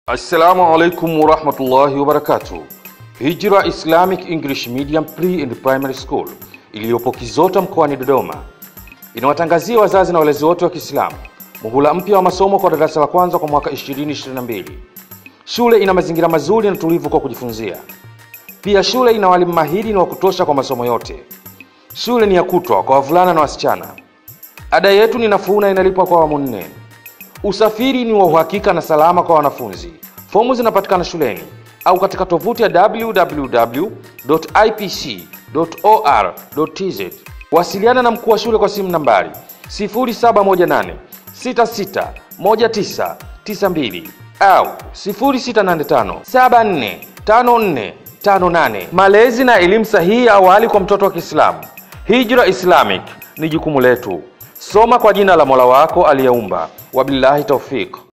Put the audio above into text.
Assalamu alaikum warahmatullahi wabarakatuh. Hijra Islamic English Medium Pre and Primary School iliyopo Kizota mkoani Dodoma inawatangazia wazazi na walezi wote wa Kiislamu muhula mpya wa masomo kwa darasa la kwanza kwa mwaka 2022. Shule ina mazingira mazuri na tulivu kwa kujifunzia. Pia shule ina walimu mahiri na wa kutosha kwa masomo yote. Shule ni ya kutwa kwa wavulana na wasichana. Ada yetu ni nafuu na inalipwa kwa awamu nne. Usafiri ni wa uhakika na salama kwa wanafunzi. Fomu zinapatikana shuleni au katika tovuti ya www.ipc.or.tz. Wasiliana na mkuu wa shule kwa simu nambari 0718 661992 au 0685 745458. Malezi na elimu sahihi ya awali kwa mtoto wa Kiislamu. Hijra Islamic ni jukumu letu. Soma kwa jina la Mola wako aliyeumba. Wabillahi taufiq.